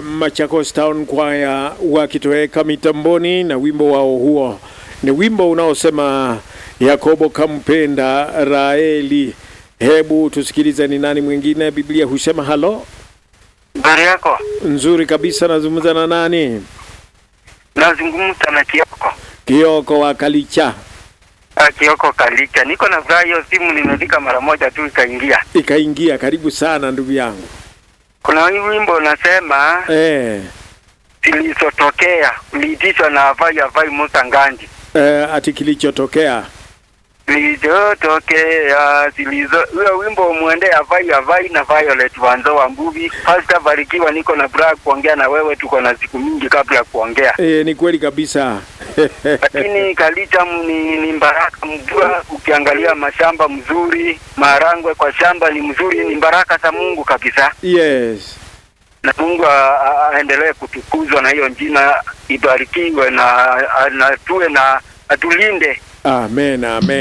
Machakos Town Choir wakitoweka mitamboni na wimbo wao huo. Ni wimbo unaosema Yakobo kampenda Raeli. Hebu tusikilize ni nani mwingine. Biblia husema halo. Habari yako? Nzuri kabisa, nazungumza na nani? Nazungumza na Kioko. Kioko wa Kalicha. Ah, Kioko Kalika. Niko na furaha hiyo simu nimefika mara moja tu ikaingia. Ikaingia, karibu sana ndugu yangu. Kuna hii wimbo unasema Eh, zilizotokea uliitishwa na Avai Avai Musa Ngandi. eh, ati kilichotokea. Zilizotokea zilizo huyo wimbo umwende Avai Avai na Violet Wanzo wa Mbuvi. Pastor Barikiwa, niko na furaha kuongea na wewe, tuko na siku mingi kabla ya kuongea. Eh, ni kweli kabisa. lakini Kalita ni, ni baraka mvua. Ukiangalia mashamba mzuri, maharangwe kwa shamba ni mzuri, ni baraka za Mungu kabisa, yes. na Mungu a- a- aendelee kutukuzwa na hiyo jina ibarikiwe, na, na tuwe na atulinde Amen, amen.